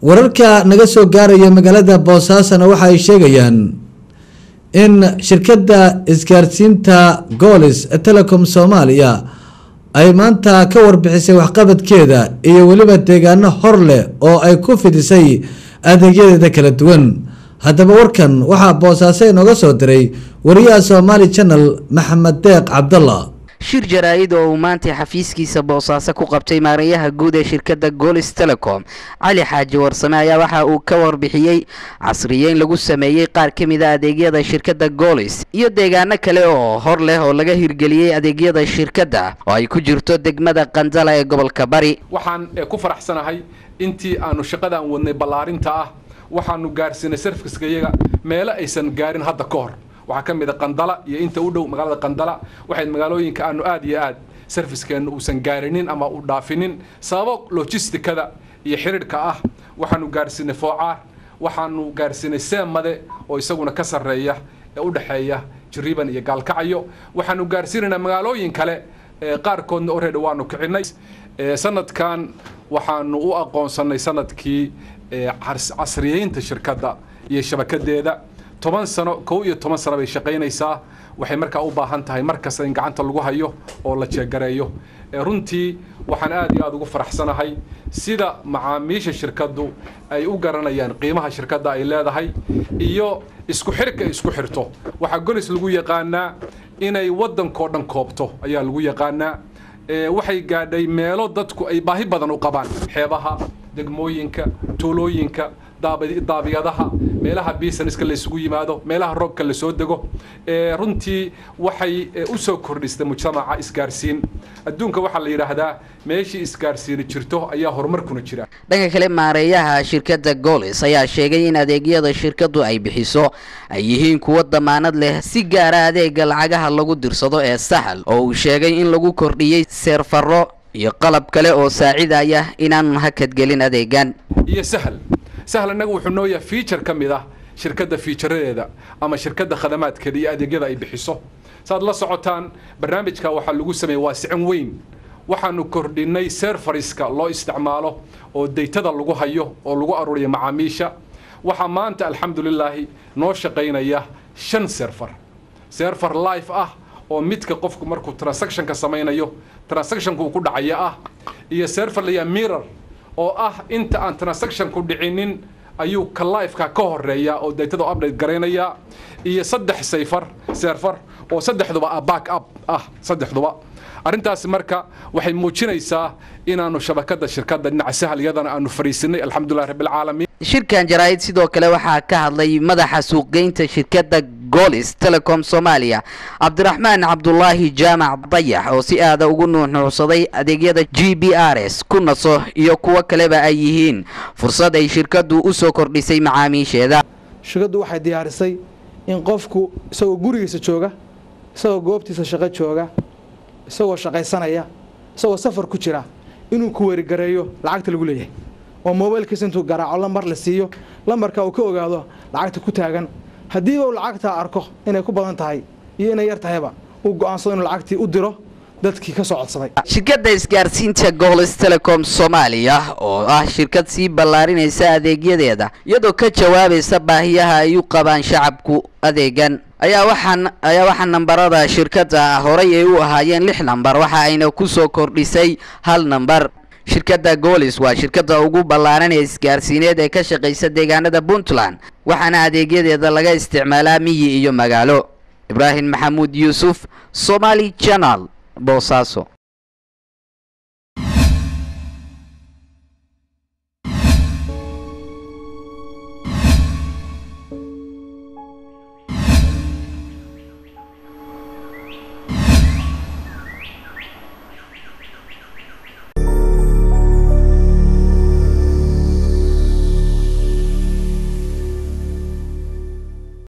wararka naga soo gaaraya magaalada boosaasona waxa ay sheegayaan in shirkadda isgaarsiinta goolis telecom soomaaliya ay maanta ka warbixisay waxqabadkeeda iyo weliba deegaano hor leh oo ay ku fidisay adeegyadeeda kala duwan haddaba warkan waxaa boosaaso inooga soo diray wariyaha somaali channel maxamed deeq cabdalla shir jaraa-id oo uu maantay xafiiskiisa boosaaso ku qabtay maareeyaha guud ee shirkadda goolis telecom cali xaaji warsame ayaa waxa uu ka warbixiyey casriyeyn lagu sameeyey qaar ka mid a adeegyada shirkadda goolis iyo deegaano kale oo hor leh oo laga hirgeliyey adeegyada shirkadda oo ay ku jirto degmada qandala ee gobolka bari waxaan ku faraxsanahay intii aanu shaqadaan wadnay ballaarinta ah waxaanu gaarsiinay sarfiska iyaga meelo aysan gaarin hadda ka hor waxaa ka mid a qandala iyo inta u dhow magaalada qandala waxay magaalooyinka aanu aad iyo aad sarfiskeenna uusan gaarinin ama u dhaafinin sababo logistikada iyo xidhiidhka ah waxaanu gaarsiinay foocaar waxaanu gaarsiinay seemade oo isaguna ka sarreeya ee u dhexeeya jiriban iyo gaalkacyo waxaanu gaarsiinaynaa magaalooyin kale qaarkoodna oreedha waanu kicinay sanadkan waxaanu u aqoonsanay sanadkii casriyeynta shirkadda iyo shabakadeeda toban sano kow iyo toban sano bay shaqaynaysaa waxay markaa u baahan tahay mar kasta in gacanta lagu hayo oo la jeegareeyo runtii waxaan aad iyo aada ugu faraxsanahay sida macaamiisha shirkaddu ay u garanayaan qiimaha shirkadda ay leedahay iyo isku xirka isku xirto waxaa golis lagu yaqaanaa inay waddankao dhan koobto ayaa lagu yaqaanaa waxay gaadhay meelo dadku ay baahi badan u qabaan xeebaha degmooyinka tuulooyinka daabiyadaha meelaha businesska la isugu yimaado meelaha roobka la soo dego runtii waxay u soo kordhistay mujtamaca isgaarsiin adduunka waxaa la yidhaahdaa meeshii isgaarsiini jirto ayaa horumarkuna jira dhanka kale maareeyaha shirkadda goolis ayaa sheegay in adeegyada shirkaddu ay bixiso ay yihiin kuwo damaanad leh si gaara adeega lacagaha lagu dirsado ee sahal oo uu sheegay in lagu kordhiyey seerfaro iyo qalab kale oo saacidaya inaanu hakadgelin adeegan iyo sahal sahal innaga wuxuu noo yahay feature ka mid ah shirkadda fiijaradeeda ama shirkadda khadamaadkeeda iyo adeegyada ay bixiso saaad la socotaan barnaamijka waxaa lagu sameeyey waasicin weyn waxaanu kordhinay serfariska loo isticmaalo oo daytada lagu hayo oo lagu aruuriya macaamiisha waxaa maanta alxamdulilaahi noo shaqaynaya shan serfar serfar life ah oo midka qofku markuu transactionka samaynayo transactionku uu ku dhacaya ah iyo serfar layaa mirror oo ah inta aan transaction ku dhicinin ayuu ka lifeka ka horeeya oo daytada update garaynaya iyo saddex sayfar serfar oo saddexduba back up ah saddexduba arrintaasi marka waxay muujinaysaa inaanu shabakada shirkadda dhinaca sahal iyadana aanu fariisinay alxamdulilah rabbilcaalamiin shirkan jaraa-id sidoo kale waxaa ka hadlay madaxa suuqgeynta shirkadda goolis telecom soomaaliya cabdiraxmaan cabdulaahi jaamac dayax oo si aada ugu nuuxnuucsaday adeegyada g b r s ku naso iyo kuwo kaleba ay yihiin fursad ay shirkaddu u soo kordhisay macaamiisheeda shirkaddu waxay diyaarisay in qofku isagoo gurigiisa jooga isagoo goobtiisa shaqo jooga isagoo shaqaysanaya isagoo safar ku jira inuu ku werigareeyo lacagta lagu leeyahay oo mobaylkiisa intuu garaaco lambar la siiyo lambarka uu ka ogaado lacagta ku taagan haddiiba uu lacagtaa arko inay ku badan tahay iyo inay yar tahayba uu go'aansado inuu lacagtii u diro dadkii ka soo codsaday shirkadda isgaarsiinta goolis telecom soomaaliya oo ah shirkad sii ballaarinaysa adeegyadeeda iyadoo ka jawaabaysa baahiyaha ay u qabaan shacabku adeegan ayaa waxaan ayaa waxaa nambarada shirkadda horay ay u ahaayeen lix nambar waxa ayna ku soo kordhisay hal nambar shirkadda goolis waa shirkadda ugu ballaaran ee isgaarsiineed ee ka shaqaysa deegaanada puntland waxaana adeegyadeeda laga isticmaalaa miyi iyo magaalo ibraahim maxamuud yuusuf somaali janal boosaaso